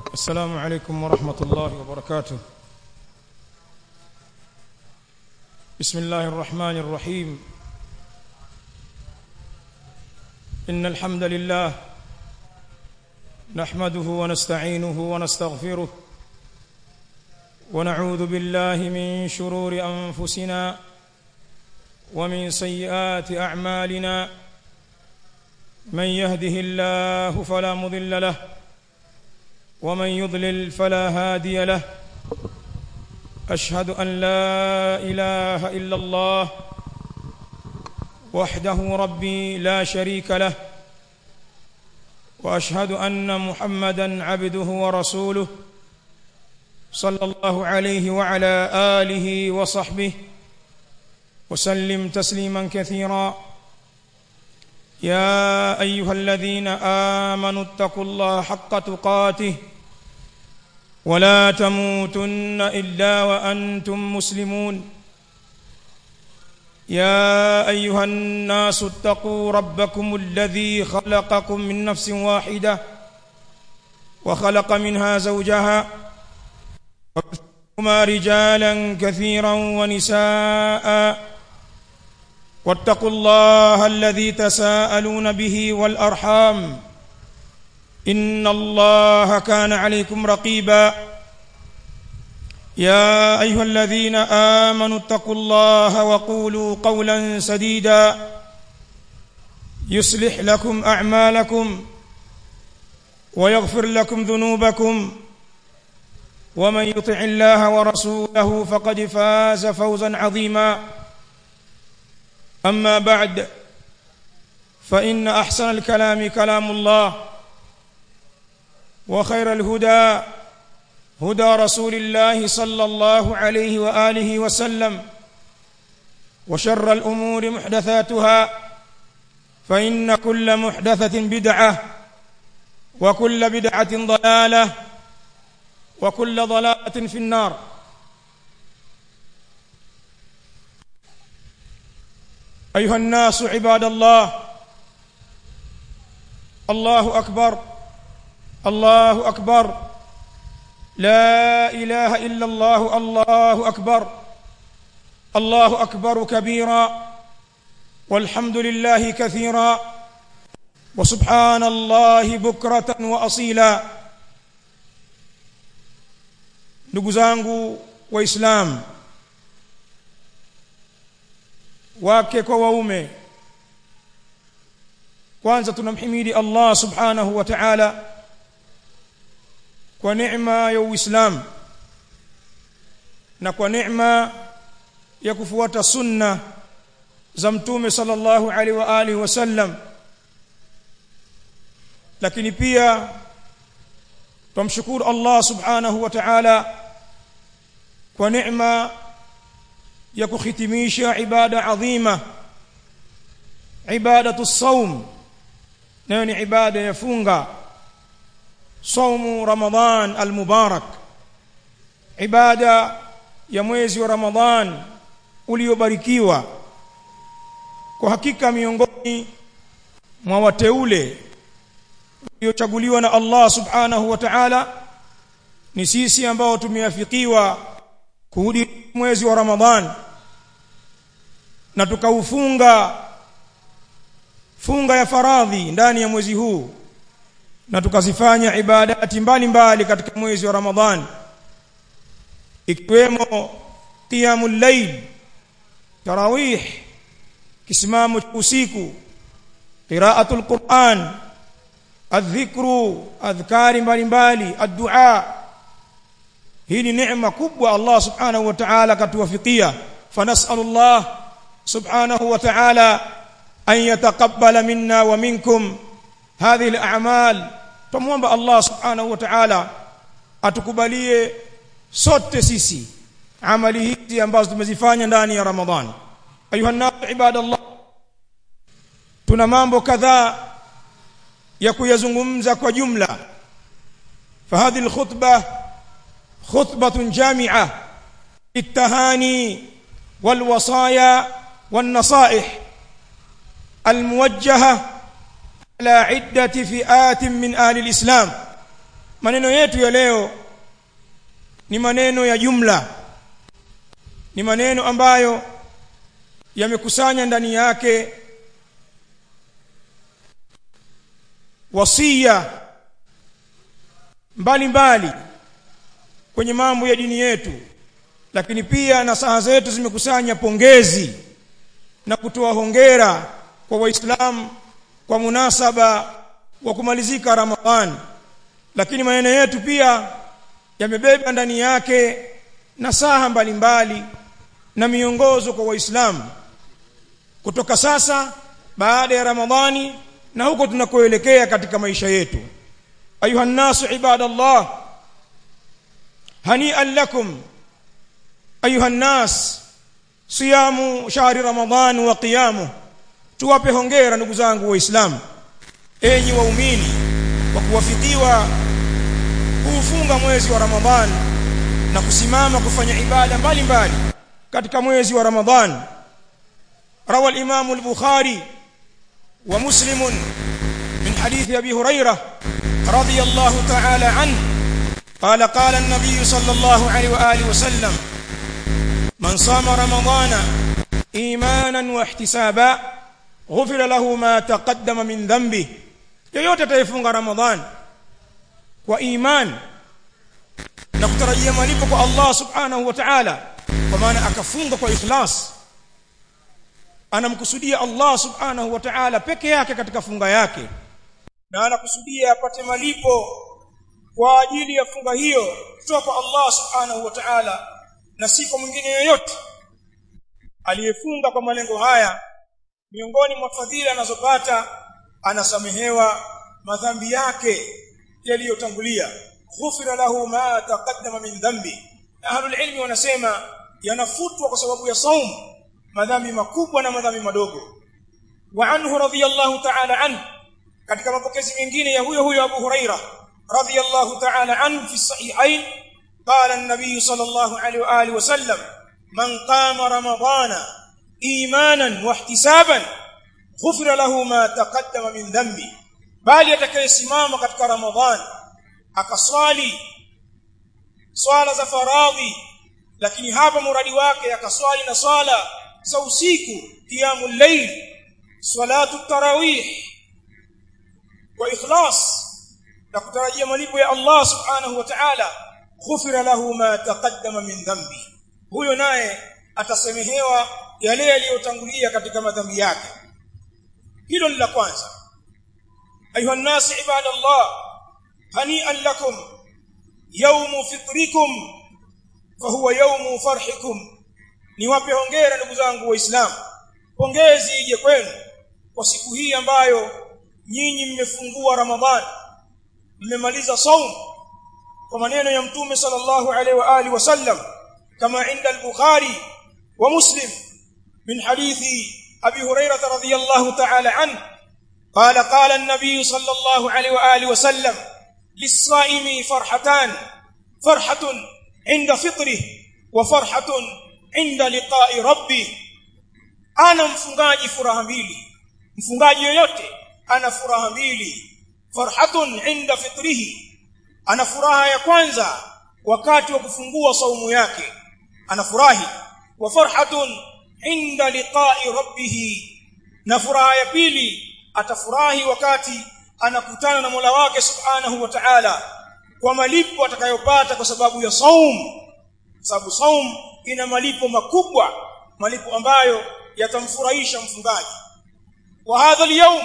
السلام عليكم ورحمة الله وبركاته بسم الله الرحمن الرحيم إن الحمد لله نحمده ونستعينه ونستغفره ونعوذ بالله من شرور أنفسنا ومن سيئات أعمالنا من يهده الله فلا مضل له ومن يضلل فلا هادي له أشهد أن لا إله إلا الله وحده ربي لا شريك له وأشهد أن محمدا عبده ورسوله صلى الله عليه وعلى آله وصحبه وسلم تسليما كثيرا يا أيها الذين آمنوا اتقوا الله حق تقاته ولا تموتن إلا وأنتم مسلمون يا أيها الناس اتقوا ربكم الذي خلقكم من نفس واحدة وخلق منها زوجها وما رجالا كثيرا ونساء واتقوا الله الذي تساءلون به والأرحام إن الله كان عليكم رقيبا يا أيها الذين آمنوا اتقوا الله وقولوا قولا سديدا يصلح لكم أعمالكم ويغفر لكم ذنوبكم ومن يطع الله ورسوله فقد فاز فوزا عظيما أما بعد فإن أحسن الكلام كلام الله وخير الهدى هدى رسول الله صلى الله عليه وآله وسلم وشر الأمور محدثاتها فإن كل محدثة بدعة وكل بدعة ضلالة وكل ضلالة في النار أيها الناس عباد الله الله أكبر الله أكبر لا إله إلا الله الله أكبر الله أكبر كبيرا والحمد لله كثيرا وسبحان الله بكرة وأصيلا ndugu zangu waislamu wake kwa waume kwanza tunamhimidi Allah subhanahu wa ta'ala kwa neema ya Uislamu na kwa neema ya kufuata sunna za mtume sallallahu alaihi wa alihi wasallam lakini pia tumshukuru Allah subhanahu wa ta'ala kwa neema ya kuhitimisha ibada adhima ibadatu saum nayo ni ibada ya funga saumu ramadhan almubarak ibada ya mwezi wa ramadhan uliobarikiwa kwa hakika miongoni mwa wateule uliochaguliwa na Allah subhanahu wa ta'ala ni sisi ambao tumeafikiwa kurudi mwezi wa Ramadhan na tukaufunga funga ya faradhi ndani ya mwezi huu na tukazifanya ibadati mbalimbali katika mwezi wa Ramadhan ikiwemo qiyamul layl tarawih kisimamo usiku qiraatul Qur'an adhikru adhkari mbalimbali addu'a hii ni neema kubwa Allah subhanahu wa ta'ala katuwafikia fanasalu Allah subhanahu wa ta'ala an yataqabbala minna wa minkum hadhihi al-a'mal tumuomba Allah subhanahu wa ta'ala atukubalie sote sisi amali hizi ambazo tumezifanya ndani ya Ramadhani ayuha nas ibadallah tuna mambo kadhaa ya kuyazungumza kwa jumla fahadhi alkhutbah khutbatun jami'a التهاني والوصايا والنصائح الموجهه على عده فئات من اهل الاسلام maneno yetu ya leo ni maneno ya jumla ni maneno ambayo yamekusanya ndani yake wasia mbalimbali kwenye mambo ya dini yetu lakini pia nasaha zetu zimekusanya pongezi na kutoa hongera kwa waislamu kwa munasaba wa kumalizika ramadhani lakini maneno yetu pia yamebeba ndani yake nasaha mbalimbali na miongozo kwa waislamu kutoka sasa baada ya ramadhani na huko tunakoelekea katika maisha yetu ayuha nnasu ibadallah hani'an lakum ayuha nnas siyamu shahri ramadhan wa qiyamu tuwape hongera ndugu zangu waislamu enyi waumini kwa kuwafikiwa kuufunga mwezi wa ramadhan na kusimama kufanya ibada mbalimbali katika mwezi wa ramadhan روى الإمام البخاري ومسلم من حديث أبي هريرة رضي الله تعالى عنه قال قال النبي صلى الله عليه وآله وسلم من صام رمضان إيمانا واحتسابا غفر له ما تقدم من ذنبه yoyote ataifunga ramadhan kwa iman na kutarajia malipo kwa Allah subhanahu wa ta'ala kwa maana akafunga kwa ikhlas anamkusudia Allah subhanahu wa ta'ala peke yake katika funga yake na anakusudia apate malipo kwa ajili ya funga hiyo kutoka kwa Allah subhanahu wa ta'ala na si kwa mwingine yoyote aliyefunga kwa malengo haya miongoni mwa fadhila anazopata anasamehewa madhambi yake yaliyotangulia ghufira lahu ma taqaddama min dhambi ahlul ilmi wanasema yanafutwa kwa sababu ya saum madhambi makubwa na madhambi madogo wa anhu radiyallahu ta'ala anhu katika mapokezi mengine ya huyo huyo Abu Huraira radiyallahu ta'ala anhu fi sahihain qala an-nabiy sallallahu alayhi wa alihi wa sallam man qama ramadana imanan wa ihtisaban ghufira lahu ma taqaddama min dhanbi bali atakayesimama katika ramadhan akaswali swala za faradhi lakini hapa muradi wake akaswali na swala za usiku qiyamul layl salatu tarawih kwa ikhlas na kutarajia malipo ya Allah subhanahu wa ta'ala ghufira lahu ma taqaddama min dhanbi huyo naye atasamehewa yale yaliyotangulia katika madhambi yake hilo ni la kwanza ayuha nnas ibadallah hani'an lakum yawmu fitrikum fahuwa yawmu farhikum niwape hongera ndugu zangu waislamu pongezi ije kwenu kwa siku hii ambayo nyinyi mmefungua ramadhani mmemaliza saum kwa maneno ya mtume sallallahu alaihi wa alihi wasallam kama inda al-bukhari wa muslim min hadithi abi hurairah radhiyallahu ta'ala anhu قال قال النبي صلى الله عليه واله وسلم للصائم فرحتان فرحه عند فطره وفرحه عند لقاء ربه ana mfungaji furaha mbili mfungaji yoyote ana furaha mbili farhatun inda fitrihi ana furaha ya kwanza wakati wa kufungua saumu yake anafurahi wa farhatun inda liqa'i rabbih na furaha ya pili atafurahi wakati anakutana na Mola wake subhanahu wa ta'ala kwa malipo atakayopata kwa sababu ya saum sababu saum ina malipo makubwa malipo ambayo yatamfurahisha mfungaji wa hadha al-yawm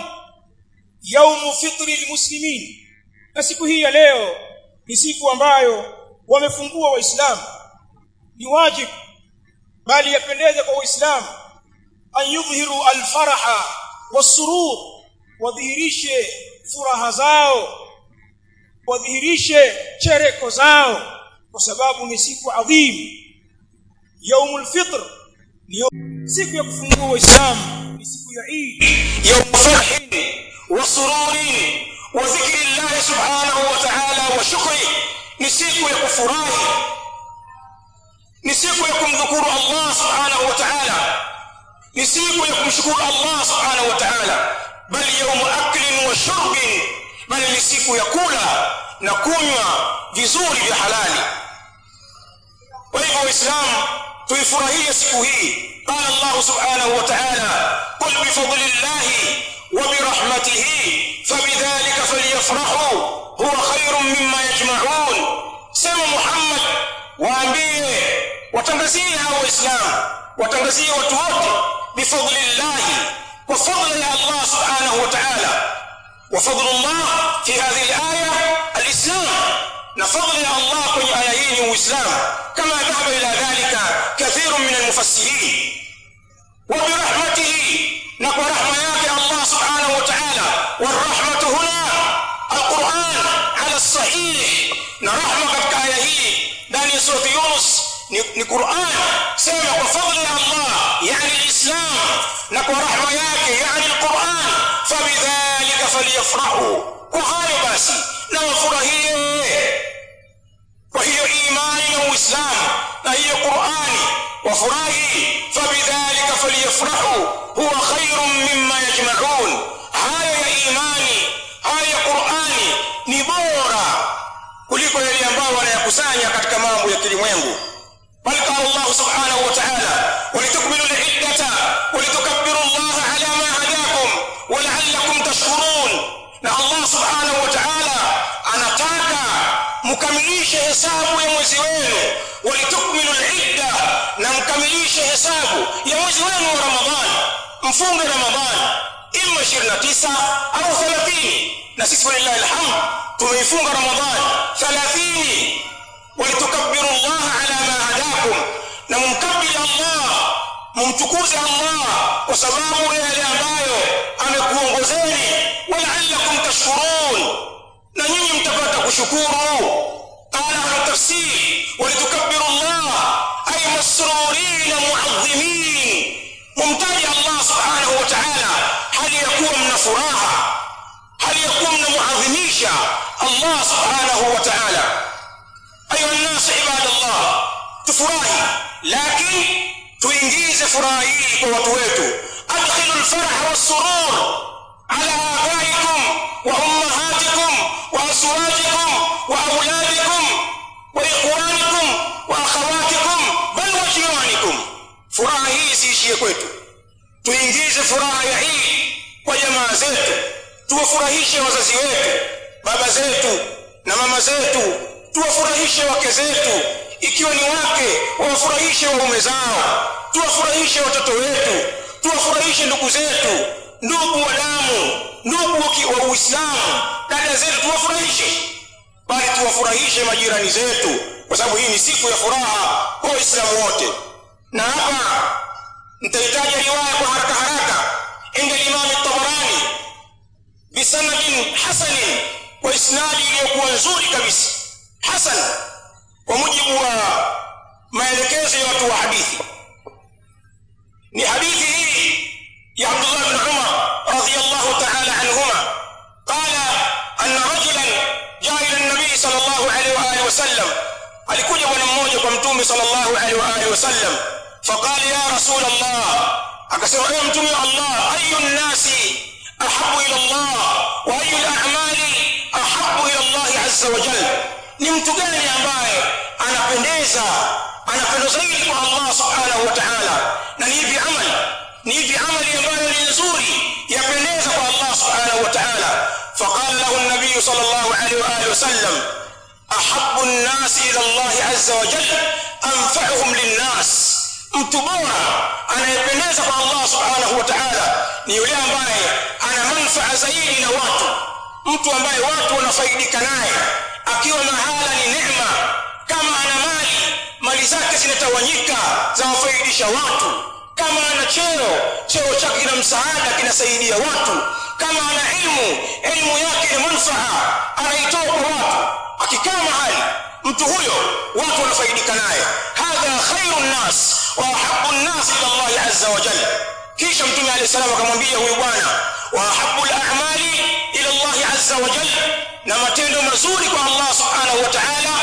yawm fitri almuslimin na siku hii ya leo ni siku ambayo wamefungua waislamu ni wajibu bali yapendeza kwa waislamu an yudhhiru alfaraha wasurur wadhihirishe furaha zao wadhihirishe chereko zao kwa sababu ni siku adhimu yaumul fitr ni siku ya kufungua waislamu ni siku ya Eid يوم فرح وسرور وذكر الله سبحانه وتعالى وشكره نسيك يكفراه نسيك يكم ذكور الله سبحانه وتعالى نسيك يكم شكور الله سبحانه وتعالى بل يوم أكل وشرب بل نسيك يقول na kunywa vizuri vya halali kwa hivyo waislamu tuifurahie siku hii قال الله سبحانه وتعالى قل بفضل الله وبرحمته فبذلك فليفرحوا هو خير مما يجمعون سمى محمد waambie watangazie hao waislamu watangazie watu wote bifadlillahi kwa fadla ya allah subhanahu wa taala wa fadlullah fi hadhihi alaya alislam na fadla ya allah kwenye aya hii ni uislamu kama dhahaba ila dhalika kathirun min almufassirin wa birahmatihi na kwa rahma yake allah subhanahu wa taala warahmatu huna alquran ala sahih na rahma katika aya hii ndani ya surati yunus ni, ni quran sema kwa fadli ya allah yani lislam na kwa rahma yake yani alquran fabidhalika falyafrahu kwa hayo basi na wafurahie kwa hiyo imani na uislamu na hiyo qurani wafurahi fabidhalika falyafrahu huwa khairun mimma yajmaun hayo ya imani hayo ya qurani ni bora kuliko yale ambayo wanayakusanya katika mambo ya kilimwengu bal qala allah subhanahu wa ta'ala walitukmilu liddata walitukabbiru allah ala ma hadakum walaallakum tashkurun na allah subhanahu wa ta'ala anataka mkamilishe hesabu ya mwezi wenu walitukmilu lidda na mkamilishe hesabu ya mwezi wenu wa ramadhani mfunge ramadhani ima 29 au 30 na sisi walillahi alhamd tumeifunga ramadhani 30 walitukabbiru allah ala ma hadakum na mumkabili allah mumtukuze allah kwa sababu ya yale ambayo amekuongozeni walaallakum tashkurun na nyinyi mtapata kushukuru qala ahlu tafsir walitukabbiru allah ay masrurin muadhimin mumtaji allah subhanahu wa ta'ala hali ya kuwa mna furaha hali ya kuwa mnamuadhimisha allah subhanahu wa ta'ala ayuha nnas ibadallah tufurahi lakini tuingize furaha hii kwa watu wetu adkhilu lfarah wassurur ala abaikum wa ummahatikum wa azwajikum wa auladikum wa ikhwanikum wa akhawatikum bal wa jiranikum furaha hii isiishie kwetu tuingize furaha ya hii kwa jamaa zetu tuwafurahishe wazazi wetu baba zetu na mama zetu tuwafurahishe wake zetu ikiwa ni wake wawafurahishe waume zao tuwafurahishe watoto wetu tuwafurahishe ndugu zetu ndugu wa damu ndugu wa uislamu dada zetu tuwafurahishe bali tuwafurahishe majirani zetu kwa sababu hii ni siku ya furaha kwa waislamu wote na hapa nitahitaja riwaya kwa haraka haraka inda limam tabarani bisanadin hasanin kwa isnadi iliyokuwa nzuri kabisa hasan kwa mujibu wa maelekezo ya watu wa hadithi ni hadithi hii ya abdullah bn umar radiallahu taala anhuma qala anna rajulan jaa ila nabii sal llahu alaihi waalihi wasallam alikuja bwana mmoja kwa mtume sal llahu alaihi waalihi wasallam faqala ya rasul allah akasema ewe mtume wa allah ayu nnasi ahabu ila llah wa ayu lamali ahabu ila llahi aza wajal ni mtu gani ambaye anapendeza anapendwa zaidi kwa allah subhanahu wa taala na ni ipi amali ni ipi amali ambayo ni nzuri yapendeza kwa allah subhanahu wa taala faqala lahu nabiyu sal llahu alaihi waalihi wasallam ahabu nnasi ila llahi aza wajal anfauhum linnas mtu bora anayependeza kwa allah subhanahu wa taala ni yule ambaye ana manfaa zaidi na watu mtu ambaye watu wanafaidika naye akiwa mahala ni neema kama ana mali mali zake zinatawanyika zawafaidisha watu kama ana cheo cheo chake kina msaada kinasaidia watu kama ana ilmu elimu yake ni manfaa anaitoa kwa watu akikaa mahali mtu huyo watu wanafaidika naye hadha khairu nnas wa ahabu nnas ila llahi aza wajal kisha mtume alehi salam akamwambia huyu bwana wa ahabu lamali ila llahi aza wajal na matendo mazuri kwa allah subhanahu wa taala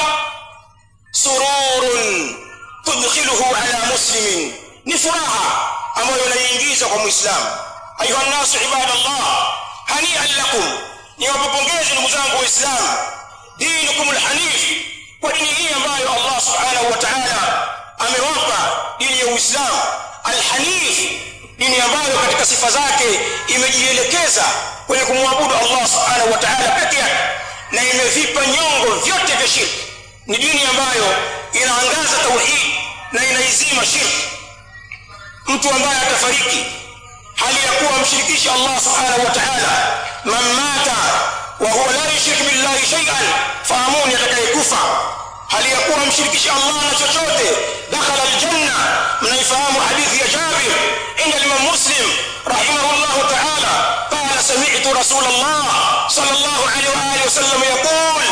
sururun tudkhiluhu ala muslimin ni furaha ambayo inaiingiza kwa mwislamu ayuha nnasu ibadallah hanian lakum niwapopongezi ndugu zangu waislamu dinukum alhanif kwa dini hii ambayo Allah subhanahu wa ta'ala amewapa dini ya Uislamu alhanif dini ambayo katika sifa zake imejielekeza kwenye kumwabudu Allah subhanahu wa ta'ala peke yake na imevipa nyongo vyote vya shirki ni dini ambayo inaangaza tauhid na inaizima shirki mtu ambaye atafariki hali ya kuwa mshirikisha Allah subhanahu wa ta'ala man mata wa huwa la yushrik billahi shay'an fahamuni atakayekufa hali ya kuwa mshirikisha Allah na chochote dakhala aljanna mnaifahamu hadithi ya Jabir inda Imam Muslim rahimahullah ta'ala qala sami'tu Rasul Allah sallallahu alayhi wa alihi wasallam yaqul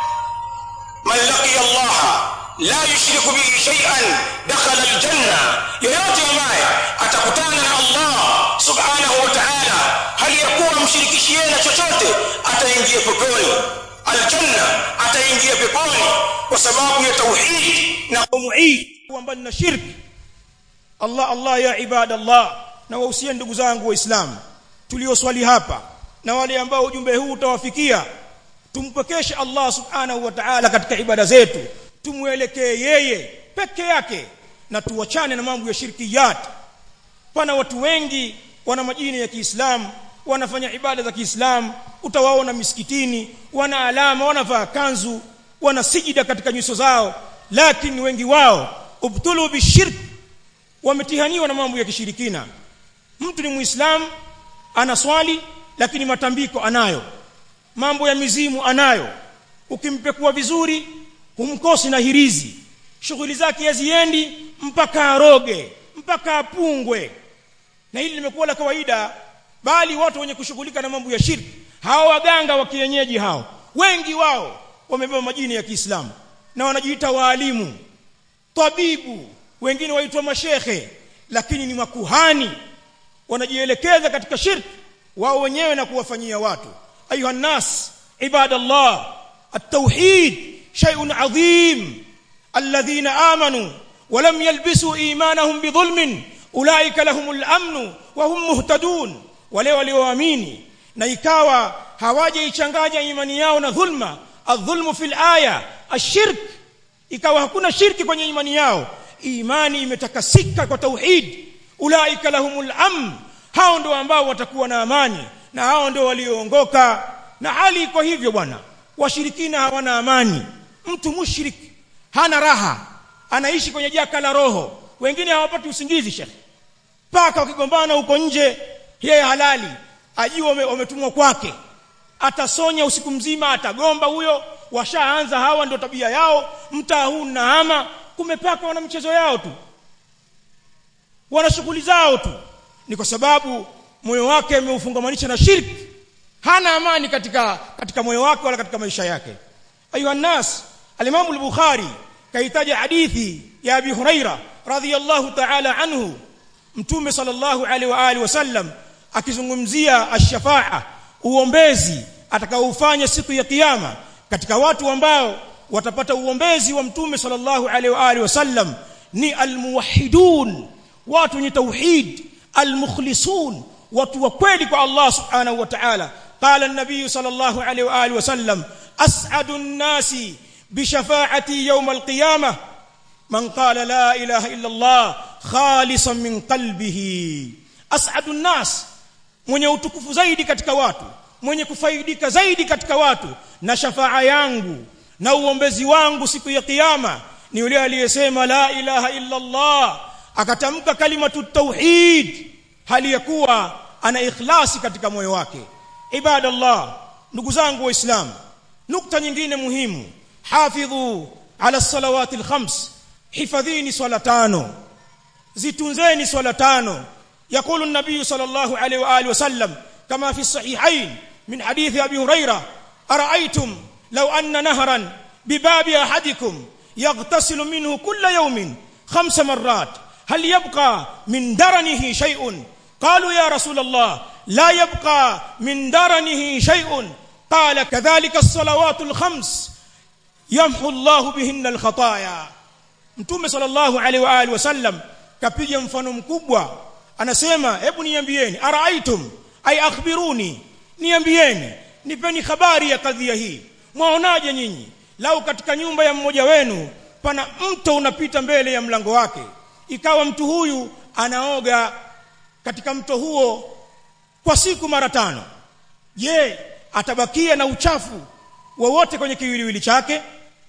man laqiya Allah la yushriku bihi shay'an dakhala aljanna yoyote ambaye atakutana na Allah subhanahu wa ta'ala hali ya kuwa mshirikishi yeye na chochote ataingia peponi aljanna ataingia peponi kwa sababu ya tauhid na muid kwamba na shirki Allah Allah ya ibadallah na wahusia ndugu zangu waislamu tulioswali hapa na wale ambao ujumbe huu utawafikia tumpokeshe Allah subhanahu wa ta'ala katika ibada zetu tumwelekee yeye peke yake na tuwachane na mambo ya shirkiyat pana watu wengi wana majina ya Kiislamu wanafanya ibada za Kiislamu utawaona misikitini wana alama wanavaa kanzu wana sijida katika nyuso zao lakini wengi wao ubtulu bishirk wametihaniwa na mambo ya kishirikina mtu ni muislamu anaswali lakini matambiko anayo mambo ya mizimu anayo ukimpekua vizuri humkosi na hirizi shughuli zake haziendi mpaka aroge mpaka apungwe na hili limekuwa la kawaida bali watu wenye kushughulika na mambo ya shirki hao waganga wa kienyeji hao wengi wao wamebeba majina ya Kiislamu na wanajiita waalimu tabibu wengine waitwa mashekhe lakini ni makuhani wanajielekeza katika shirki wao wenyewe na kuwafanyia watu ayuha nas ibadallah at-tauhid shay'un adhim alladhina amanu ولم يلبسوا ايمانهم بظلم اولئك لهم الامن وهم مهتدون wale walioamini na ikawa hawajaichanganya imani yao na dhulma adh-dhulmu fil aya ashirk ikawa hakuna shirki kwenye imani yao imani imetakasika kwa tauhid ulaika lahumul amn hao ndio ambao watakuwa na amani na hao ndio walioongoka na hali iko hivyo bwana washirikina hawana amani mtu mushrik hana raha anaishi kwenye jaka la roho wengine hawapati usingizi shekhi paka wakigombana huko nje yeye halali ajua wametumwa kwake atasonya usiku mzima atagomba huyo washaanza hawa ndio tabia yao mtaa huu na ama kumepaka wana mchezo yao tu wana shughuli zao tu ni kwa sababu moyo wake ameufungamanisha na shirki hana amani katika katika moyo wake wala katika maisha yake ayuha nas al-Imam al-Bukhari kaitaja hadithi ya Abi Huraira radhiyallahu ta'ala anhu mtume sallallahu alaihi wa alihi wasallam akizungumzia ash-shafa'a uombezi atakaoufanya siku ya kiyama katika watu ambao watapata uombezi wa mtume sallallahu alaihi wa alihi wasallam ni almuwahhidun watu wenye tauhid almukhlisun watu wa kweli kwa Allah subhanahu wa ta'ala qala an-nabiy sallallahu alaihi wa alihi wasallam as'adu an-nasi بشفاعتي يوم القيامة من قال لا إله إلا الله خالصا من قلبه أسعد الناس mwenye utukufu zaidi katika watu mwenye kufaidika zaidi katika watu na shafaa yangu na uombezi wangu siku ya kiyama ni yule aliyesema la ilaha illa Allah akatamka kalimatu tauhid hali ya kuwa ana ikhlasi katika moyo wake ibadallah ndugu zangu waislamu nukta nyingine muhimu hafidhu ala salawati alkhams hifadhini swala tano zitunzeni swala tano يقول النبي صلى الله عليه واله وسلم كما في الصحيحين من حديث ابي هريره ارايتم لو ان نهرا بباب احدكم يغتسل منه كل يوم خمس مرات هل يبقى من درنه شيء قالوا يا رسول الله لا يبقى من درنه شيء قال كذلك الصلوات الخمس يمحو الله بهن الخطايا mtume sallallahu alaihi wa alihi wasallam kapiga mfano mkubwa anasema hebu niambieni araaitum ay akhbiruni niambieni nipeni habari ya kadhia hii mwaonaje nyinyi lau katika nyumba ya mmoja wenu pana mto unapita mbele ya mlango wake ikawa mtu huyu anaoga katika mto huo kwa siku mara tano je atabakia na uchafu wowote kwenye kiwiliwili chake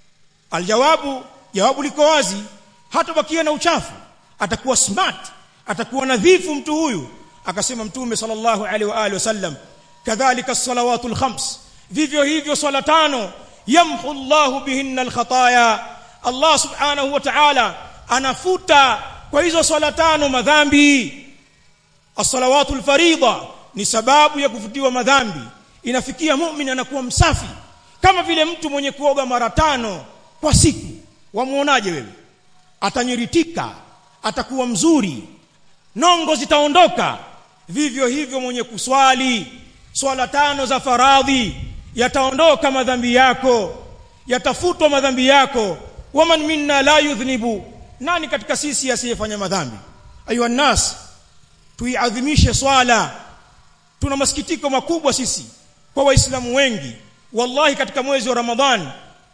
aljawabu jawabu liko wazi hatabakia na uchafu atakuwa smart atakuwa nadhifu mtu huyu akasema mtume sallallahu alaihi wa alihi wasallam kadhalika salawatul khams vivyo hivyo swala tano yamhu Allahu bihinna alkhataya Allah subhanahu wa ta'ala anafuta kwa hizo swala tano madhambi as-salawatul farida ni sababu ya kufutiwa madhambi inafikia muumini anakuwa msafi kama vile mtu mwenye kuoga mara tano kwa siku wamuonaje wewe atanyiritika atakuwa mzuri nongo zitaondoka vivyo hivyo mwenye kuswali swala tano za faradhi yataondoka madhambi yako yatafutwa madhambi yako waman minna la yudhnibu nani katika sisi asiyefanya madhambi ayuha nas tuiadhimishe swala tuna masikitiko makubwa sisi kwa waislamu wengi wallahi katika mwezi wa ramadhani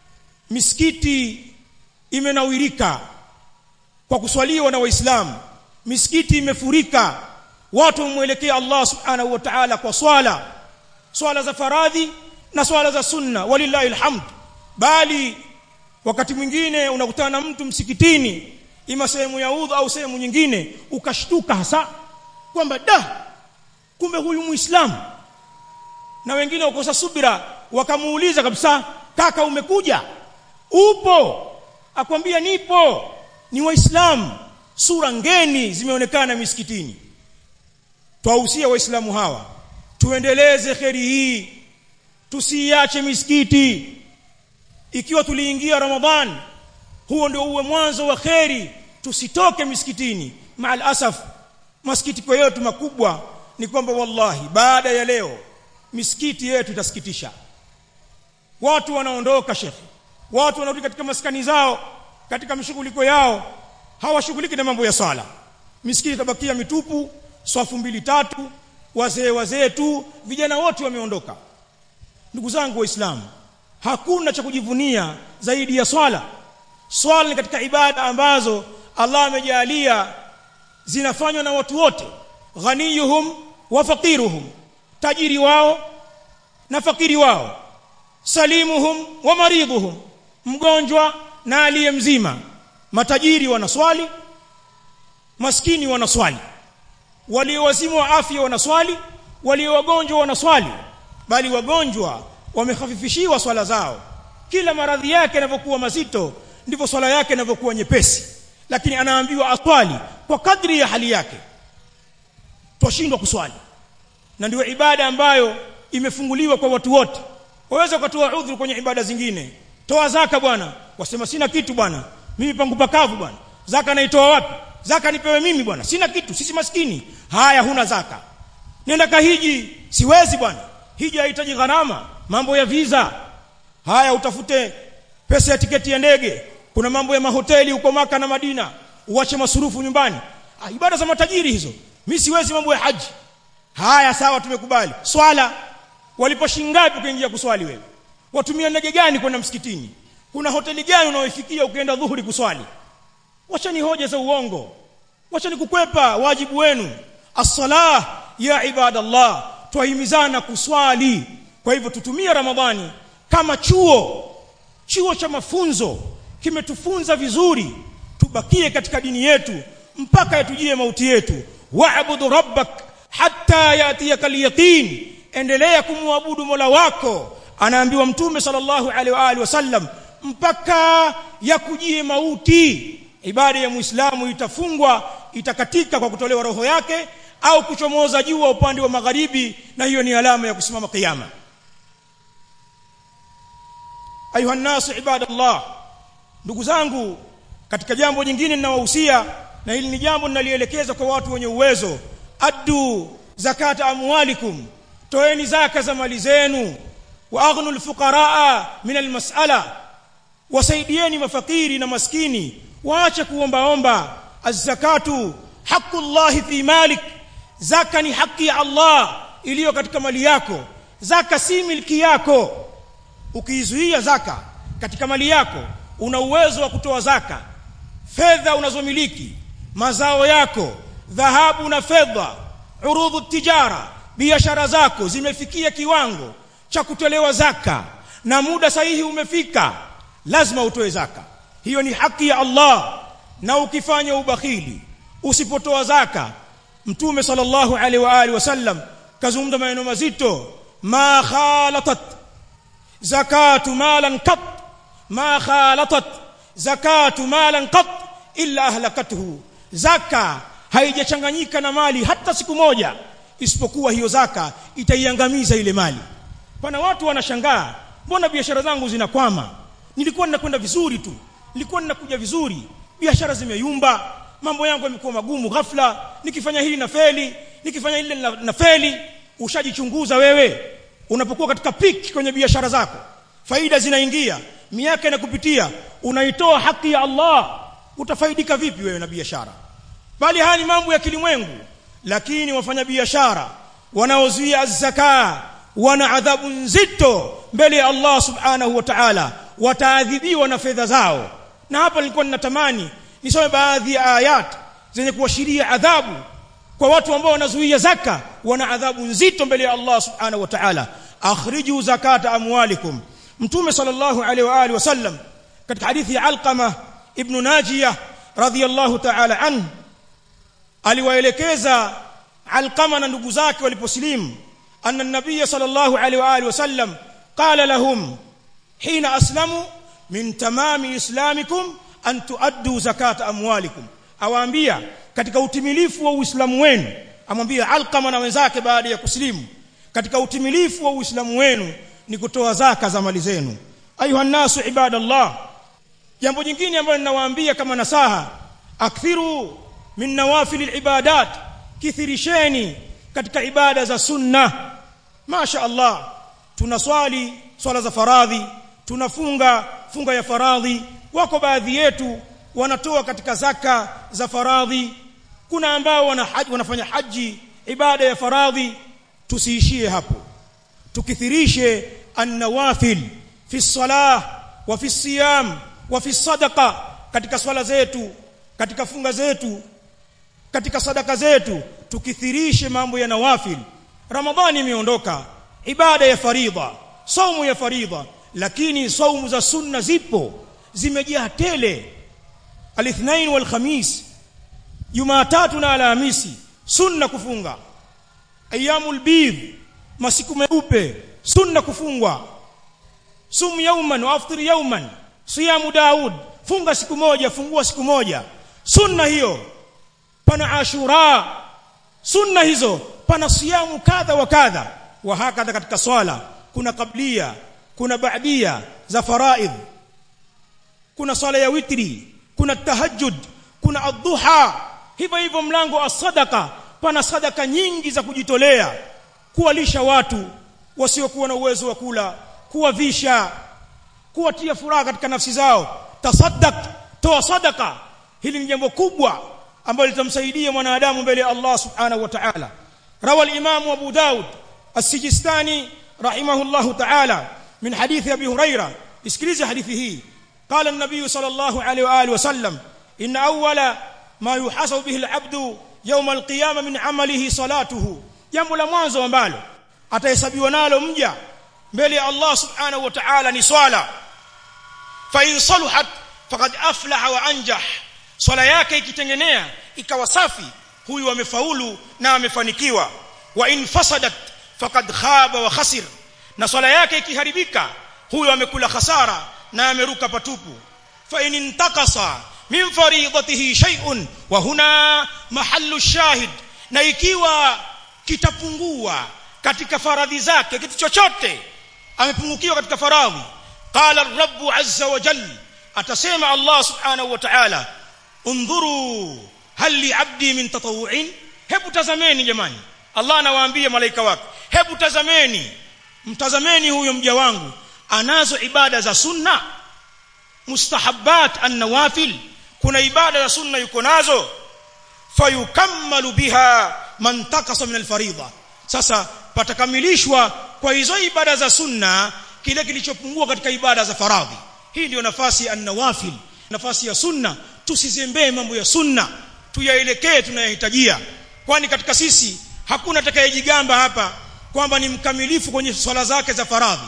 misikiti imenawirika kwa kuswaliwa na waislamu misikiti imefurika watu wamwelekea Allah subhanahu wa ta'ala kwa swala swala za faradhi na swala za sunna walillahi alhamd bali wakati mwingine unakutana na mtu msikitini ima sehemu ya udhu au sehemu nyingine ukashtuka hasa kwamba da kumbe huyu muislamu na wengine wakosa subira wakamuuliza kabisa kaka umekuja upo akwambia nipo ni waislamu sura ngeni zimeonekana misikitini twahusia waislamu hawa tuendeleze kheri hii tusiache misikiti ikiwa tuliingia ramadhan huo ndio uwe mwanzo wa kheri tusitoke misikitini maal asaf masikitiko yetu makubwa ni kwamba wallahi baada ya leo misikiti yetu itasikitisha watu wanaondoka shekhi watu wanarudi katika maskani zao katika mishughuliko yao hawashughuliki na mambo ya swala misikiti itabakia mitupu swafu mbili tatu wazee wazee tu vijana wote wameondoka ndugu zangu waislamu hakuna cha kujivunia zaidi ya swala swala ni katika ibada ambazo Allah amejalia zinafanywa na watu wote ghaniyuhum wa faqiruhum tajiri wao na fakiri wao salimuhum wa maridhuhum mgonjwa na aliye mzima matajiri wanaswali maskini wanaswali walio wazimu wa afya wanaswali walio wagonjwa wanaswali bali wagonjwa wamehafifishiwa swala zao kila maradhi yake yanavyokuwa mazito ndivyo swala yake inavyokuwa nyepesi lakini anaambiwa aswali kwa kadri ya hali yake twashindwa kuswali na ndio ibada ambayo imefunguliwa kwa watu wote waweza ukatoa udhuru kwenye ibada zingine toa zaka bwana wasema sina kitu bwana mimi pangu pakavu bwana zaka naitoa wapi zaka nipewe mimi bwana sina kitu sisi maskini haya huna zaka nenda kahiji siwezi bwana hiji haihitaji gharama mambo ya visa haya utafute pesa ya tiketi ya ndege kuna mambo ya mahoteli huko maka na madina uache masurufu nyumbani ah, ibada za matajiri hizo mimi siwezi mambo ya haji haya sawa tumekubali swala walipo shingapi kuingia kuswali wewe watumia ndege gani kwenda msikitini kuna hoteli gani unaoifikia ukienda dhuhuri kuswali wacha ni hoja za uongo wacha ni kukwepa wajibu wenu as-salah ya ibadallah twahimizana kuswali kwa hivyo tutumie ramadhani kama chuo chuo cha mafunzo kimetufunza vizuri tubakie katika dini yetu mpaka yatujie mauti yetu wa'budu rabbak hatta yatiyaka al-yaqin endelea kumwabudu Mola wako anaambiwa mtume sallallahu alaihi wa alihi wasallam mpaka yakujie mauti ibada ya muislamu itafungwa itakatika kwa kutolewa roho yake au kuchomoza jua upande wa magharibi na hiyo ni alama ya kusimama kiyama ayuha nasu ibadallah ndugu zangu katika jambo jingine ninawahusia na hili ni jambo ninalielekeza kwa watu wenye uwezo addu zakata amwalikum toeni zaka za mali zenu wa aghnu alfuqaraa min almas'ala wasaidieni mafakiri na maskini waache kuombaomba az-zakatu haqqullahi fi malik zaka ni haki ya Allah iliyo katika mali yako zaka si milki yako ukiizuia zaka katika mali yako una uwezo wa kutoa zaka fedha unazomiliki mazao yako dhahabu na fedha urudhu tijara biashara zako zimefikia kiwango cha kutolewa zaka na muda sahihi umefika lazima utoe zaka hiyo ni haki ya Allah na ukifanya ubakhili usipotoa zaka mtume sallallahu alaihi wa alihi wasallam kazungumza maneno mazito ma khalatat zakatu malan qat ma khalatat zakatu malan qat illa ahlakathu zaka haijachanganyika na mali hata siku moja isipokuwa hiyo zaka itaiangamiza ile mali pana watu wanashangaa mbona biashara zangu zinakwama nilikuwa ninakwenda vizuri tu nilikuwa ninakuja vizuri biashara zimeyumba mambo yangu yamekuwa magumu ghafla nikifanya hili na feli nikifanya hili na, na feli ushajichunguza wewe unapokuwa katika peak kwenye biashara zako faida zinaingia miaka inakupitia unaitoa haki ya Allah utafaidika vipi wewe na biashara bali haya ni mambo ya kilimwengu lakini wafanya biashara wanaozuia zaka wana adhabu nzito mbele ya Allah subhanahu wa ta'ala wataadhibiwa na fedha zao na hapa nilikuwa ninatamani nisome baadhi ya ayat zenye kuashiria adhabu kwa watu ambao wanazuia zaka wana adhabu nzito mbele ya Allah subhanahu wa ta'ala akhriju zakata amwalikum mtume sallallahu alaihi wa alihi wasallam katika hadithi ya alqama ibn najiyah radhiyallahu ta'ala anhu aliwaelekeza alqama na ndugu zake waliposlimu anna an-nabiy sallallahu alaihi wa alihi wasallam qala lahum hina aslamu min tamami islamikum an tuaddu zakata amwalikum awaambia katika utimilifu wa uislamu wenu amwambia alqama na wenzake baada ya kuslimu katika utimilifu wa uislamu wenu ni kutoa zaka za mali zenu ayuha nasu ibadallah jambo jingine ambalo ninawaambia kama nasaha akthiru min nawafil ibadat kithirisheni katika ibada za sunna masha Allah tunaswali swala za faradhi tunafunga funga ya faradhi wako baadhi yetu wanatoa katika zaka za faradhi kuna ambao wana haji, wanafanya haji ibada ya faradhi tusiishie hapo tukithirishe an-nawafil fi salah wa fi siyam wa fi sadaqa katika swala zetu katika funga zetu katika sadaka zetu tukithirishe mambo ya nawafil ramadhani imeondoka ibada ya faridha saumu ya faridha lakini saumu za sunna zipo zimejaa tele alithnain wal khamis jumatatu na alhamisi sunna kufunga ayyamul bidh masiku meupe sunna kufungwa sum yauman wa aftir yauman siyamu daud funga siku moja fungua siku moja sunna hiyo pana ashura sunna hizo pana siyamu kadha wa kadha wa hakadha katika swala kuna kablia kuna baadia za faraidh kuna swala ya witri kuna tahajjud kuna adhuha hivyo hivyo mlango as-sadaqa pana sadaka nyingi za kujitolea kuwalisha watu wasiokuwa na uwezo wa kula kuwavisha kuwatia furaha katika nafsi zao tasaddaq toa sadaka hili ni jambo kubwa ambalo litamsaidia mwanadamu mbele ya Allah subhanahu wa ta'ala rawa al-imam Abu Daud as-Sijistani rahimahullah ta'ala min hadith Abi Huraira isikilize hadithi hii قال النبي صلى الله عليه واله وسلم ان اول ما يحاسب به العبد يوم القيامه من عمله صلاته jambo la mwanzo ambalo atahesabiwa nalo mja mbele ya Allah subhanahu wa ta'ala ni swala fa in saluhat faqad aflaha wa anjah swala yake ikitengenea ikawa safi huyu amefaulu na amefanikiwa wa in fasadat faqad khaba wa khasir na swala yake ikiharibika huyu amekula hasara na ameruka patupu fa in intakasa min faridatihi shay'un wa huna mahallu shahid na ikiwa kitapungua katika faradhi zake kitu chochote amepungukiwa katika faradhi qala ar-rabb azza wa jalla atasema Allah subhanahu wa ta'ala undhuru hal li 'abdi min tatawu'in hebu tazameni jamani Allah anawaambia malaika wake hebu tazameni mtazameni huyo mja wangu anazo ibada za sunna mustahabbat an-nawafil kuna ibada za sunna yuko nazo fayukammalu biha man takasa min al-faridha sasa patakamilishwa kwa hizo ibada za sunna kile kilichopungua katika ibada za faradhi hii ndiyo nafasi ya an-nawafil nafasi ya sunna tusizembee mambo ya sunna tuyaelekee tunayohitajia kwani katika sisi hakuna atakayejigamba hapa kwamba ni mkamilifu kwenye swala zake za faradhi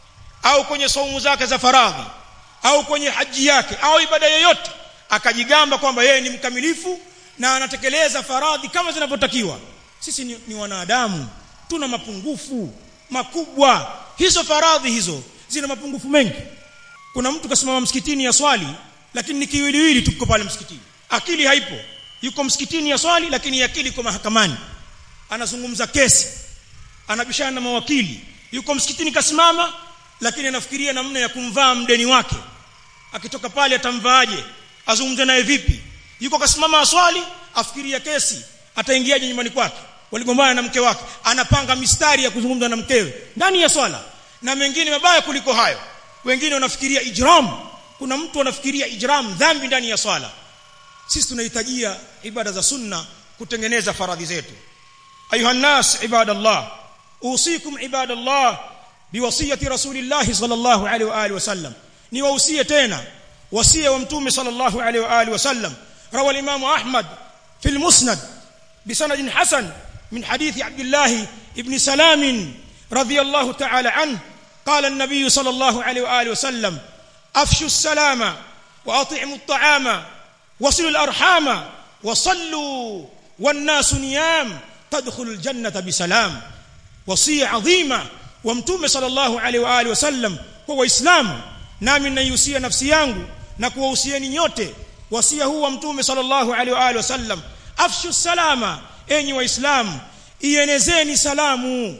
au kwenye saumu zake za faradhi au kwenye haji yake au ibada yoyote akajigamba kwamba yeye ni mkamilifu na anatekeleza faradhi kama zinavyotakiwa sisi ni, ni wanadamu tuna mapungufu makubwa hizo faradhi hizo zina mapungufu mengi kuna mtu kasimama msikitini ya swali lakini ni kiwiliwili tuko pale msikitini akili haipo yuko msikitini ya swali lakini akili iko mahakamani anazungumza kesi anabishana na mawakili yuko msikitini kasimama lakini anafikiria namna ya kumvaa mdeni wake akitoka pale atamvaaje azungumze naye vipi yuko kasimama aswali afikiria kesi ataingiaje nyumbani kwake waligombana na mke wake anapanga mistari ya kuzungumza na mkewe ndani ya swala na mengine mabaya kuliko hayo wengine wanafikiria ijram kuna mtu anafikiria ijram dhambi ndani ya swala sisi tunahitajia ibada za sunna kutengeneza faradhi zetu ayuha nas ibadallah usikum ibadallah biwasiyati rasulillah sallallahu alaihi wa alihi wasallam ni wausie tena wasia wa mtume sallallahu alaihi wa alihi wasallam rawa al-imam ahmad fi al-musnad بسند حسن من حديث عبد الله ابن سلام رضي الله تعالى عنه قال النبي صلى الله عليه واله وسلم افشوا السلام واطعموا الطعام وصلوا الارحام وصلوا والناس نيام تدخل الجنه بسلام وصيه عظيمه ومتوم صلى الله عليه واله وسلم هو اسلام nami naihusia nafsi yangu na kuwahusieni nyote wasia huu wa mtume sallallahu alaihi wa alihi wasallam afshu salama enyi waislamu ienezeni salamu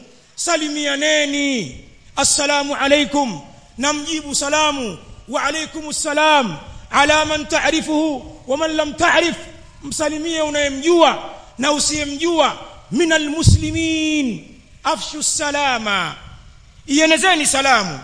salimianeni assalamu alaikum namjibu salamu wa alaikum assalam ala man ta'rifuhu wa man lam ta'rif msalimie unayemjua na usiyemjua min almuslimin afshu salama ienezeni salamu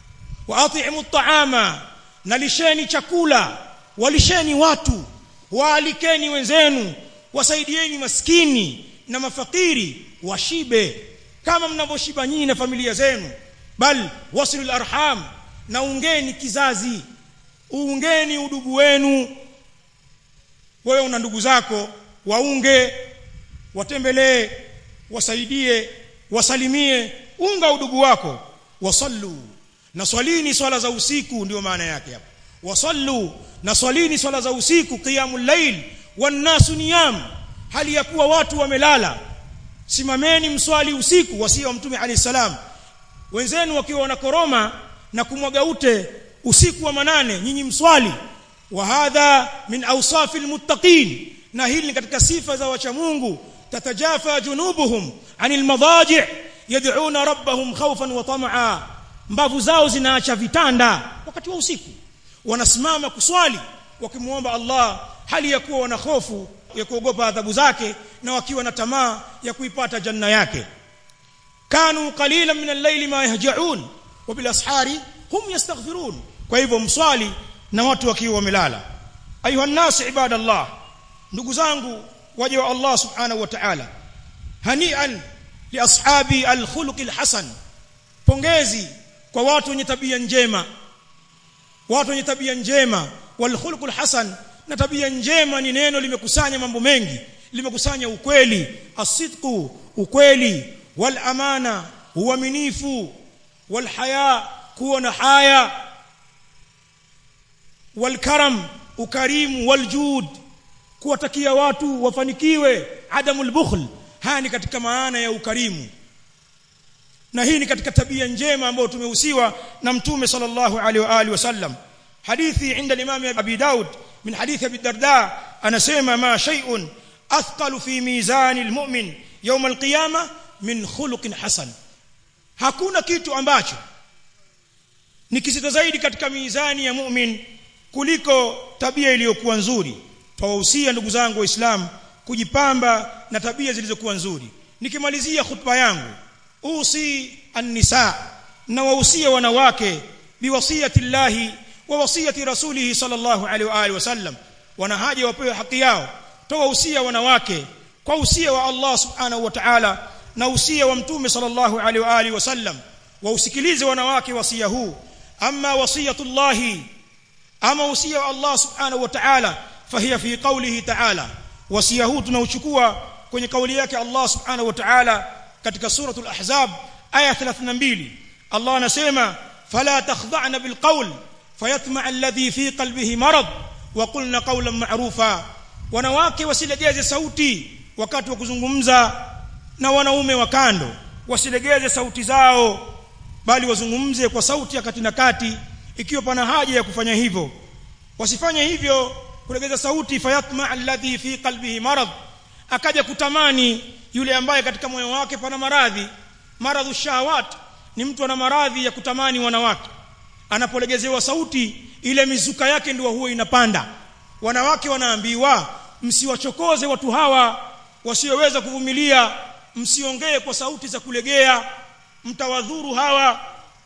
wa atimu at'ama nalisheni chakula walisheni watu waalikeni wenzenu wasaidieni maskini na mafakiri washibe kama mnavyoshiba nyinyi na familia zenu bal wasilul arham na ungeni kizazi uungeni udugu wenu wewe una ndugu zako waunge watembelee wasaidie wasalimie unga udugu wako wasallu na swalini swala za usiku ndio maana yake hapo wasallu na swalini swala za usiku qiyamul layl wannasu niyam hali ya kuwa watu wamelala simameni mswali usiku wasia wa mtume alayhi salam wenzenu wakiwa wanakoroma na kumwaga ute usiku wa manane nyinyi mswali wa hadha min awsafil muttaqin na hili ni katika sifa za wacha Mungu tatajafa junubuhum anil madaji' yad'una rabbahum khawfan wa tam'a mbavu zao zinaacha vitanda wakati wa usiku wanasimama kuswali wakimuomba Allah hali ya kuwa wana hofu ya kuogopa adhabu zake na wakiwa na tamaa ya kuipata janna yake kanu qalilan min al-layli ma yahja'un wa bil ashari hum yastaghfirun kwa hivyo mswali na watu wakiwa wamelala ayuha nas ibadallah ndugu zangu waje wa Allah subhanahu wa ta'ala hanian li ashabi al-khuluq al-hasan pongezi kwa watu wenye tabia njema watu wenye tabia njema wal khuluqul hasan na tabia njema ni neno limekusanya mambo mengi limekusanya ukweli asidqu ukweli wal amana uaminifu wal haya kuwa na haya wal karam ukarimu wal jud kuwatakia watu wafanikiwe adamul bukhl haya ni katika maana ya ukarimu na hii ni katika tabia njema ambayo tumehusiwa na mtume sallallahu alaihi wa alihi wasallam hadithi inda al-imam abi daud min hadithi abi darda anasema ma shay'un athqalu fi mizan al-mu'min yawm al-qiyamah min khuluqin hasan hakuna kitu ambacho ni kizito zaidi katika mizani ya mu'min kuliko tabia iliyokuwa nzuri twawahusia ndugu zangu waislamu kujipamba na tabia zilizokuwa nzuri nikimalizia khutba yangu usi an-nisa na wahusia wanawake biwasiyati llahi wa wasiyati rasulih sallallahu alaihi wa alihi wasallam wana haja wapewe haki yao towahusia wanawake kwa usia wa Allah subhanahu wa ta'ala na usia wa mtume sallallahu alaihi wa alihi wasallam wausikilize wanawake wasia huu amma wasiyatullahi ama wasia wa Allah subhanahu wa ta'ala fahiya fi qawlihi ta'ala wasia huu tunauchukua kwenye kauli yake Allah subhanahu wa ta'ala katika suratul ahzab aya 32 Allah anasema fala takhda'na bil qawl fayatma alladhi fi qalbihi marad wa qulna qawlan ma'rufa wanawake wasilegeze sauti wakati wa kuzungumza na wanaume wa kando wasilegeze sauti zao bali wazungumze kwa sauti ya kati na kati ikiwa pana haja ya kufanya hivyo wasifanye hivyo kulegeza sauti fayatma alladhi fi qalbihi marad akaja kutamani yule ambaye katika moyo wake pana maradhi maradhu shahawat ni mtu ana maradhi ya kutamani wanawake anapolegezewa sauti ile mizuka yake ndio huwa inapanda wanawake wanaambiwa msiwachokoze watu hawa wasioweza kuvumilia msiongee kwa sauti za kulegea mtawadhuru hawa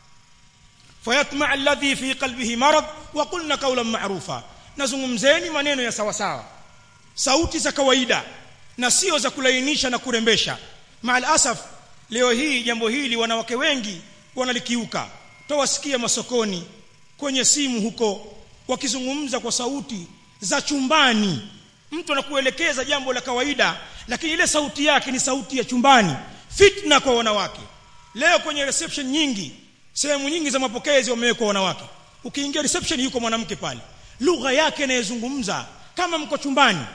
fayatma alladhi fi qalbihi marad wa qulna qawlan ma'rufa nazungumzeni maneno ya sawa sawa sauti za kawaida na sio za kulainisha na kurembesha maal asaf leo hii jambo hili wanawake wengi wanalikiuka tawasikia masokoni kwenye simu huko wakizungumza kwa sauti za chumbani mtu anakuelekeza jambo la kawaida lakini ile sauti yake ni sauti ya chumbani fitna kwa wanawake leo kwenye reception nyingi sehemu nyingi za mapokezi wamewekwa wanawake ukiingia reception yuko mwanamke pale lugha yake inayozungumza kama mko chumbani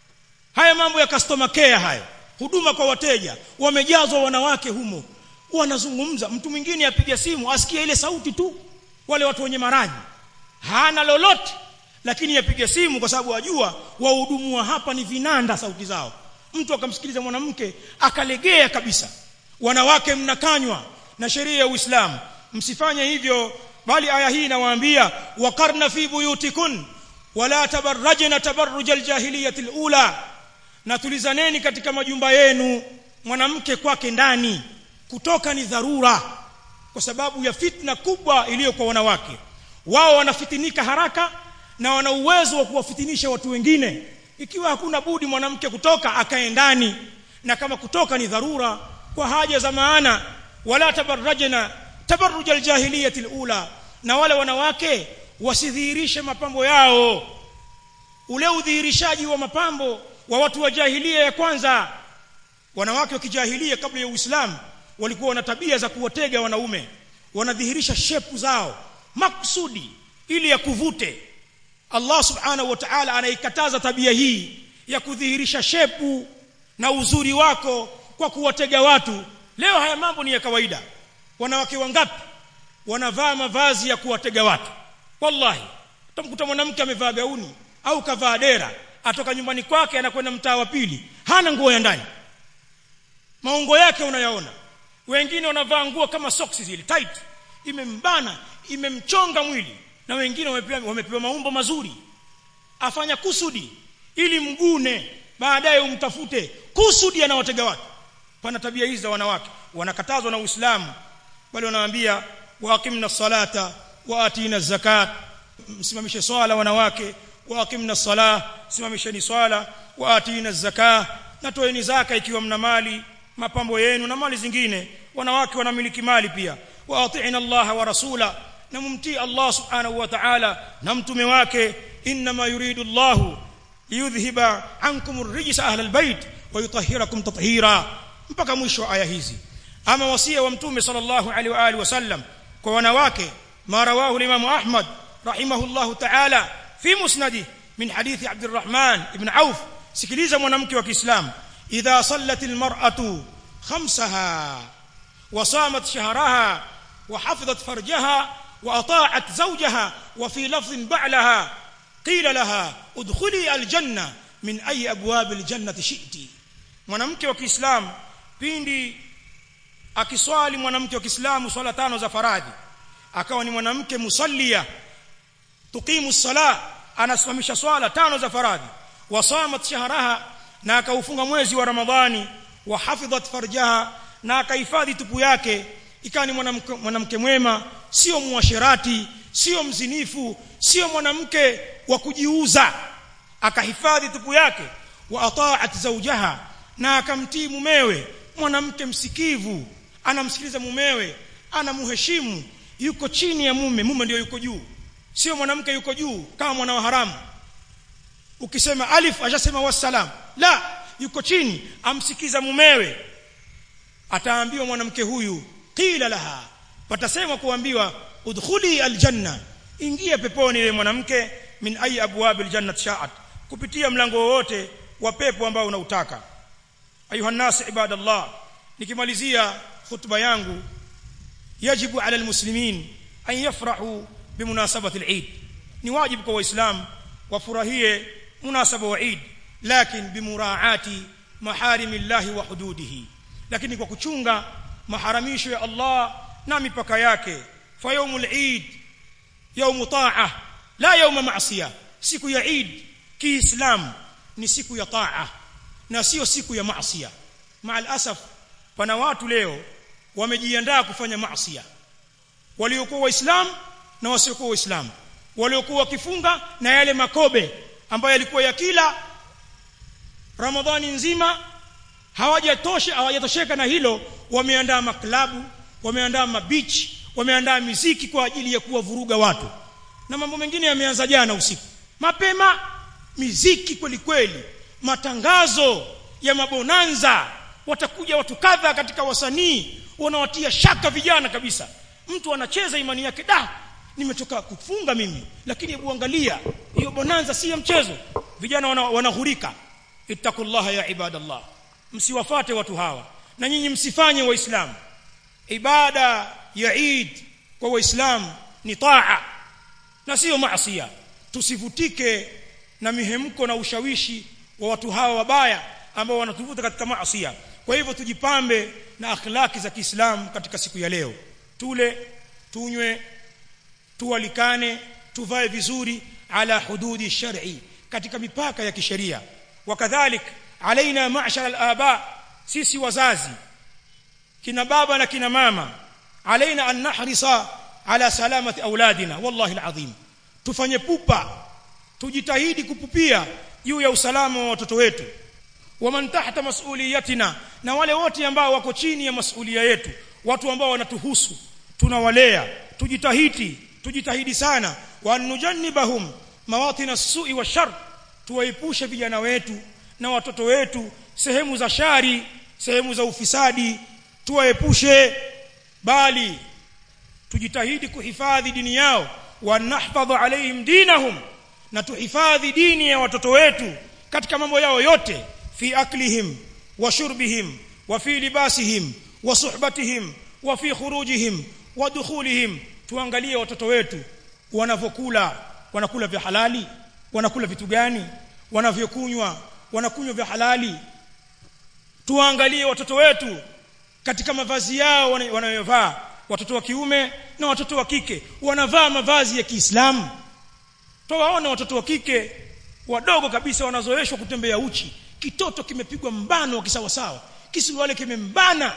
haya mambo ya customer care hayo huduma kwa wateja wamejazwa wanawake humo wanazungumza mtu mwingine apiga simu asikie ile sauti tu wale watu wenye maradhi hana lolote lakini yapiga simu kwa sababu ajua wahudumu wa hapa ni vinanda sauti zao mtu akamsikiliza mwanamke akalegea kabisa wanawake mnakanywa na sheria ya Uislamu msifanye hivyo bali aya hii inawaambia waqarna fi buyutikun wala tabarrajna tabarruj aljahiliyati alula na tulizaneni katika majumba yenu mwanamke kwake ndani kutoka ni dharura kwa sababu ya fitna kubwa iliyo kwa wanawake wao wanafitinika haraka na wana uwezo wa kuwafitinisha watu wengine ikiwa hakuna budi mwanamke kutoka akae ndani na kama kutoka ni dharura kwa haja za maana wala tabarrajna tabarruj aljahiliyati alula na wale wanawake wasidhihirishe mapambo yao ule udhihirishaji wa mapambo wa watu wa jahilia ya kwanza wanawake wa kijahilia kabla ya Uislamu walikuwa na tabia za kuwatega wanaume wanadhihirisha shepu zao maksudi ili ya kuvute Allah subhanahu wa ta'ala anaikataza tabia hii ya kudhihirisha shepu na uzuri wako kwa kuwatega watu leo haya mambo ni ya kawaida wanawake wangapi wanavaa mavazi ya kuwatega watu wallahi utamkuta mwanamke amevaa gauni au kavaa dera atoka nyumbani kwake anakwenda mtaa wa pili hana nguo ya ndani maungo yake unayaona wengine wanavaa nguo kama socks zile tight imembana imemchonga mwili na wengine wamepewa, wamepewa maumbo mazuri afanya kusudi ili mgune baadaye umtafute kusudi anawatega watu pana tabia hizi za wanawake wanakatazwa na Uislamu bali wanawaambia waqimna salata wa atina zakat msimamishe swala wanawake waqimna salah simamisheni swala wa atina zakah na toeni zaka ikiwa mna mali mapambo yenu na mali zingine wanawake wanamiliki mali pia wa atiina Allah wa rasula na mumtii Allah subhanahu wa ta'ala na mtume wake inma yuridu Allah liyudhhiba ankum ar-rijsa ahla al-bayt wa yutahhirakum tathira mpaka mwisho wa aya hizi ama wasia wa mtume sallallahu alaihi wa alihi wasallam kwa wanawake ma rawahu al-imam Ahmad rahimahullahu ta'ala fi musnadi min hadithi Abdurrahman ibn Auf sikiliza mwanamke wa Kiislamu idha sallat al-mar'atu khamsaha wa samat shahraha wa hafizat farjaha wa ata'at zawjaha wa fi lafdhin ba'laha qila laha udkhuli al-janna min ayi abwab al-jannati shi'ti mwanamke wa Kiislamu pindi akiswali mwanamke wa Kiislamu swala tano za faradhi akawa ni mwanamke musallia tuqimu sala anasimamisha swala tano za faradhi wasamat shahraha na akaufunga mwezi wa ramadhani wa hafidhat farjaha na akahifadhi tupu yake ikawa ni mwanamke mwanamke mwema sio muasherati sio mzinifu sio mwanamke wa kujiuza akahifadhi tupu yake wa ata'at zawjaha na akamtii mumewe mwanamke msikivu anamsikiliza mumewe anamheshimu yuko chini ya mume mume ndio yuko juu sio mwanamke yuko juu kama mwana wa haramu ukisema alif ashasema wassalam la yuko chini amsikiza mumewe ataambiwa mwanamke huyu qila laha patasema kuambiwa udkhuli aljanna ingia peponi ile mwanamke min ayi abwab aljannat sha'at kupitia mlango wowote wa pepo ambao unautaka ayuha nas ibadallah nikimalizia khutba yangu yajibu ala almuslimin an yafrahu bimunasabati aleid ni wajibu kwa waislamu wafurahie munasaba wa eid lakin bimuraati maharimillahi wa hududihi lakini kwa kuchunga maharamisho ya Allah na mipaka yake fa yaumul eid yaumu ta'a la yauma ma'siya siku ya eid kiislam ni siku ya ta'a na sio siku ya maasiya maal asaf pana watu leo wamejiandaa kufanya maasiya waliokuwa waislamu na wasiokuwa waislamu waliokuwa wakifunga na yale makobe ambayo yalikuwa ya kila ramadhani nzima hawajatosha hawajatosheka na hilo wameandaa maklabu wameandaa mabichi wameandaa miziki kwa ajili ya kuwavuruga watu na mambo mengine yameanza jana usiku mapema miziki kweli kweli matangazo ya mabonanza watakuja watu kadha katika wasanii wanawatia shaka vijana kabisa mtu anacheza imani yake da nimetoka kufunga mimi lakini hebu angalia hiyo bonanza si ya mchezo vijana wanahurika wana ittaqullaha ya ibadallah msiwafate watu hawa na nyinyi msifanye waislamu ibada ya Eid kwa waislamu ni taa na sio maasiya tusivutike na mihemko na ushawishi wa watu hawa wabaya ambao wanatuvuta katika maasiya kwa hivyo tujipambe na akhlaki za Kiislamu katika siku ya leo tule tunywe tualikane tuvae vizuri ala hududi shar'i katika mipaka ya kisheria wakadhalik alaina ma'shar al-aba sisi wazazi kina baba na kina mama alaina an nahrisa ala salamati auladina wallahi alazim tufanye pupa tujitahidi kupupia juu ya usalama wa watoto wetu waman tahta mas'uliyatina na wale wote ambao wako chini ya masulia yetu watu ambao wanatuhusu tunawalea tujitahidi tujitahidi sana wa nujannibahum mawatin as-su'i wa shar tuwaepushe vijana wetu na watoto wetu sehemu za shari sehemu za ufisadi tuwaepushe bali tujitahidi kuhifadhi dini yao wa nahfadhu alaihim dinahum na tuhifadhi dini ya watoto wetu katika mambo yao yote fi aklihim wa shurbihim wa fi libasihim wa suhbatihim wa fi khurujihim wa dukhulihim tuangalie watoto wetu wanavyokula wanakula vya halali wanakula vitu gani wanavyokunywa wanakunywa vya halali tuangalie watoto wetu katika mavazi yao wanayovaa watoto wa kiume na watoto wa kike wanavaa mavazi ya Kiislamu tuwaona watoto wa kike wadogo kabisa wanazoeshwa kutembea uchi kitoto kimepigwa mbano kisawa sawa kisuruale kimembana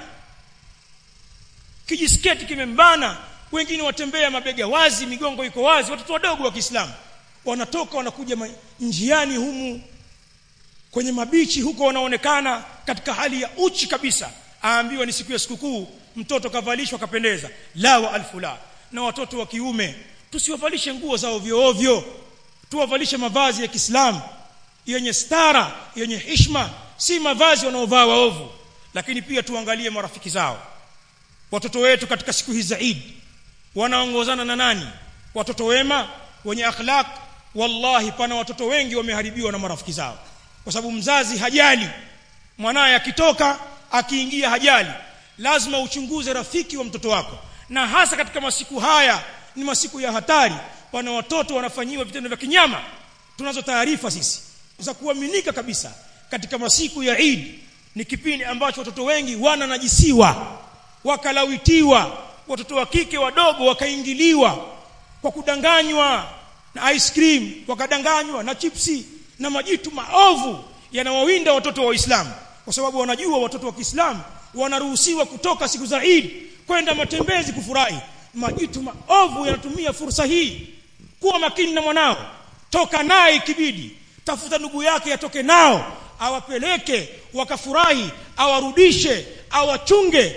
kijisketi kimembana wengine watembea mabega wazi migongo iko wazi watoto wadogo wa Kiislamu wanatoka wanakuja njiani humu kwenye mabichi huko wanaonekana katika hali ya uchi kabisa aambiwa ni siku ya sikukuu mtoto kavalishwa kapendeza la wa alfula na watoto wa kiume tusiwavalishe nguo za ovyo ovyo tuwavalishe mavazi ya Kiislamu yenye stara yenye hishma si mavazi wanaovaa waovu lakini pia tuangalie marafiki zao watoto wetu katika siku hizi za Eid wanaongozana na nani watoto wema wenye akhlaq wallahi pana watoto wengi wameharibiwa na marafiki zao kwa sababu mzazi hajali mwanaye akitoka akiingia hajali lazima uchunguze rafiki wa mtoto wako na hasa katika masiku haya ni masiku ya hatari pana watoto wanafanyiwa vitendo vya kinyama tunazo taarifa sisi za kuaminika kabisa katika masiku ya Eid ni kipindi ambacho watoto wengi wananajisiwa wakalawitiwa watoto wa kike wadogo wakaingiliwa kwa kudanganywa na ice cream wakadanganywa na chipsi na majitu maovu yanawawinda watoto wa Uislamu kwa sababu wanajua watoto wa Kiislamu wanaruhusiwa kutoka siku za Eid kwenda matembezi kufurahi majitu maovu yanatumia fursa hii kuwa makini na mwanao toka naye ikibidi tafuta ndugu yake yatoke nao awapeleke wakafurahi awarudishe awachunge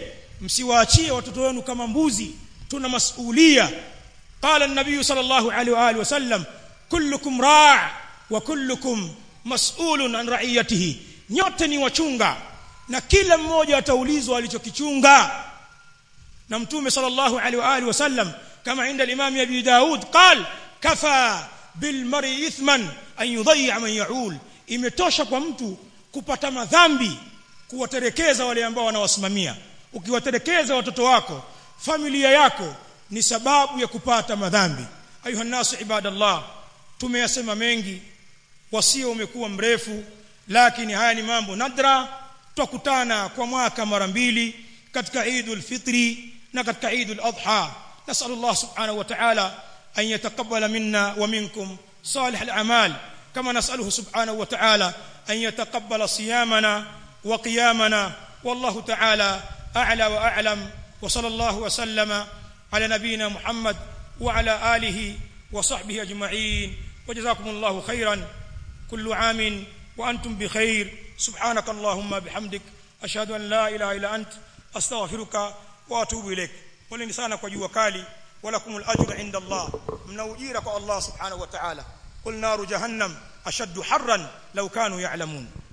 msiwaachie watoto wenu kama mbuzi tuna masulia qala an-nabiy sallallahu alaihi wa alihi wasallam kullukum ra' wa kullukum mas'ulun an ra'iyatihi nyote ni wachunga na kila mmoja ataulizwa alichokichunga na mtume sallallahu alaihi wa alihi wasallam kama inda al-imam abi daud qal kafa bil mar'i ithman an yudhi'a man ya'ul imetosha kwa mtu kupata madhambi kuwaterekeza wale ambao wanawasimamia ukiwaterekeza watoto wako familia yako ni sababu ya kupata madhambi ayuha nasu ibadallah tumeyasema mengi wasio umekuwa mrefu lakini haya ni mambo nadra tukutana kwa mwaka mara mbili katika Eidul Fitri na katika Eidul Adha nasallallahu subhanahu wa ta'ala an yataqabbala minna wa minkum salih al-a'mal kama nasaluhu subhanahu wa ta'ala an yataqabbala siyamana wa qiyamana wallahu ta'ala a'la wa a'lam wa sallallahu wa sallama ala nabiyyina Muhammad wa ala alihi wa sahbihi ajma'in وجزاكم الله خيرا كل عام وأنتم بخير سبحانك اللهم بحمدك أشهد أن لا إله إلا أنت أستغفرك وأتوب إليك ولن sana kwa jua kali ولكم الأجر عند الله من أجيرك الله سبحانه وتعالى قل نار جهنم أشد حرا لو كانوا يعلمون